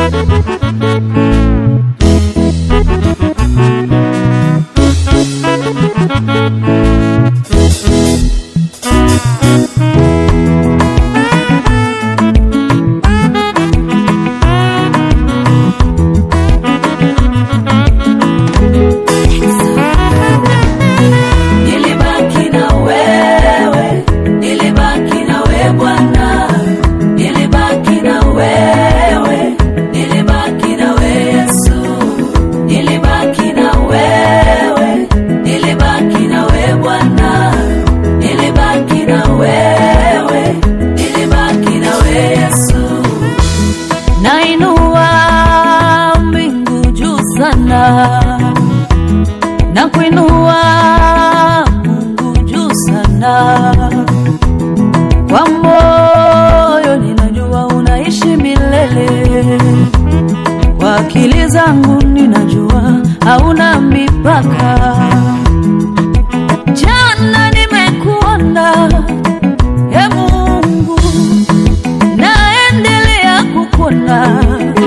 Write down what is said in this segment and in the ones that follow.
Nilibaki na wewe, nilibaki na wewe Bwana, nilibaki na wewe, nilibaki na wewe Yesu, nilibaki na wewe, nilibaki na wewe Bwana, nilibaki na wewe, nilibaki na wewe Yesu. Nainua mbingu juu sana na kuinua Mungu juu sana. Kwa moyo ninajua unaishi milele, kwa akili zangu ninajua hauna mipaka. Jana nimekuona, e Mungu, naendelea kukuona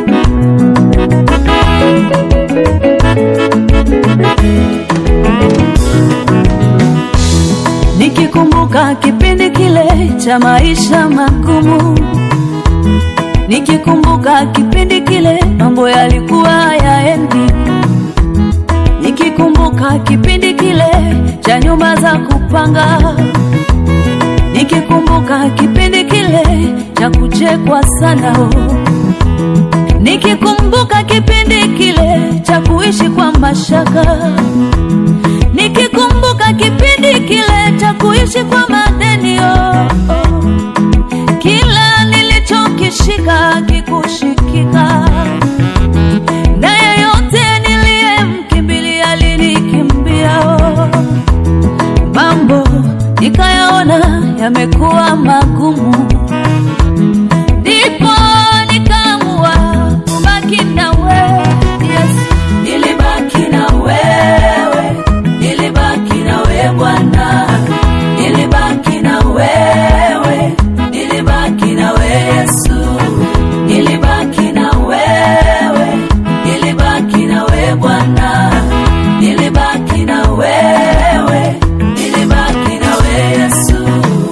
nikikumbuka kipindi kile cha maisha magumu, nikikumbuka kipindi kile mambo yalikuwa yaendi, nikikumbuka kipindi kile cha nyumba za kupanga, nikikumbuka kipindi kile cha kuchekwa sana oh. Nikikumbuka kipindi kile cha kuishi kwa mashaka, nikikumbuka kipindi kile cha kuishi kwa madeni oh, oh. Kila nilichokishika kikushikika, na yeyote niliyemkimbilia alinikimbia oh. Mambo nikayaona yamekuwa magumu, ndipo nikaamua kubaki na wewe Yesu. Nilibaki na wewe, nilibaki na wewe Bwana, nilibaki na wewe, nilibaki na wewe Yesu, nilibaki na wewe, nilibaki na wewe Bwana, nilibaki na wewe, nilibaki na wewe Yesu.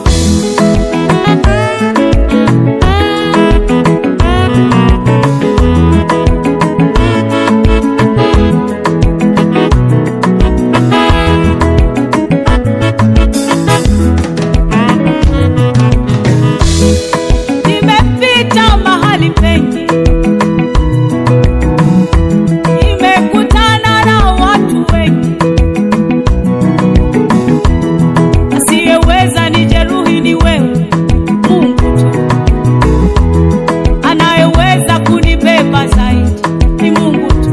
Nimepita mahali pengi, nimekutana na watu wengi, asiyeweza nijeruhi ni wewe Mungu tu, anayeweza kunibeba zaidi ni Mungu tu.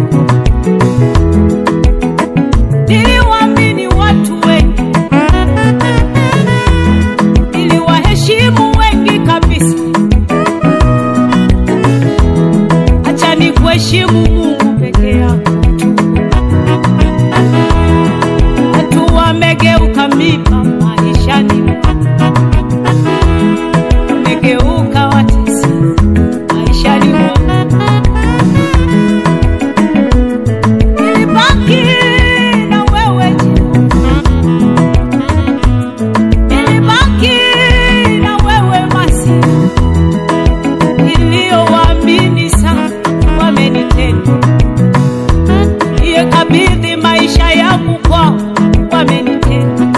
Niliwaamini watu wengi, niliwaheshimu wengi kabisa. acha ni kuheshimu Mungu peke yako. Watu wamegeuka miba maishani, wamegeuka watesi maishani mwangu. Nilibaki na wewe Jehova, nilibaki na wewe Masihi niliyowaamini sana wamenitenda, niliyekabidhi maisha yangu kwao wamenitenda.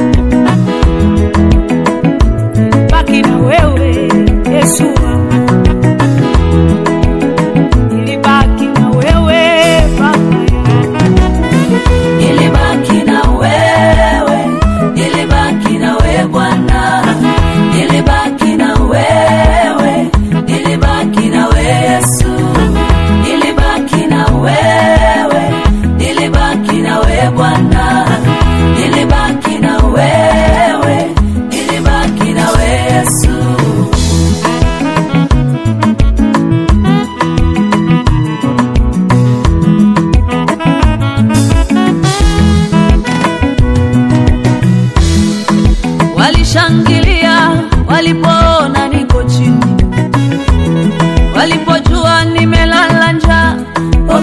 Baki na wewe Yesu wangu, nilibaki na wewe Baba yangu. Nilibaki na wewe, nilibaki na wewe Bwana, nilibaki na wewe, nilibaki na wewe Yesu, nilibaki na wewe, nilibaki na wewe Bwana, nilibaki na wewe, nilibaki na wewe Yesu. Walishangilia walipoona niko chini, walipojua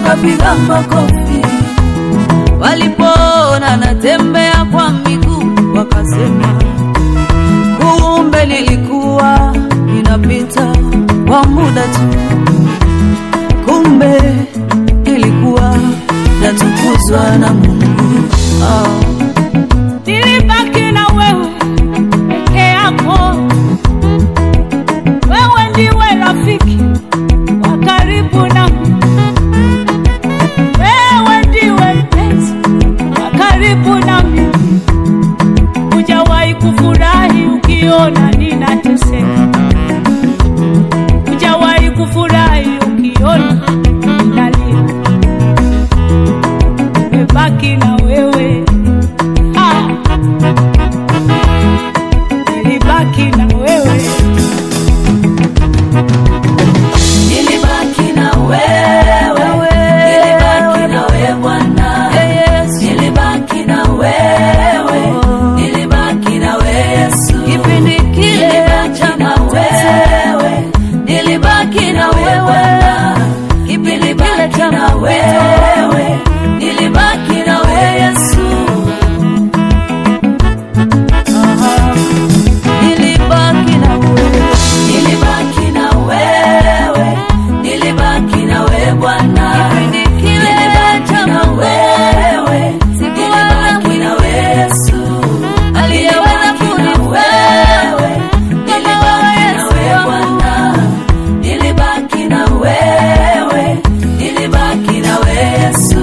wakapiga makofi. Walipoona natembea kwa miguu, wakasema kumbe nilikuwa ninapita kwa muda tu, kumbe nilikuwa natukuzwa na Mungu. Oh. nilibaki na wewe peke yako. Wewe ndiwe rafiki wa karibu nami, wewe ndiwe mpenzi wa karibu nami. Hujawahi kufurahi ukiona ninateseka, hujawahi kufurahi ukiona ninalia. Nimebaki na wewe ah. Nilibaki na wewe Nilibaki na wewe, nilibaki na wewe Bwana, nilibaki na wewe, nilibaki na wewe Yesu, kipindi kile cha wewe, nilibaki na wewe Bwana, kipindi kile cha wewe, nilibaki na wewe Yesu. Nilibaki na wewe, nilibaki na wewe, nilibaki na wewe Bwana, kipindi kile cha wewe, nilibaki na wewe Yesu, aliyeweza kunifaa nilibaki na wewe Bwana, nilibaki na wewe, nilibaki na wewe Yesu.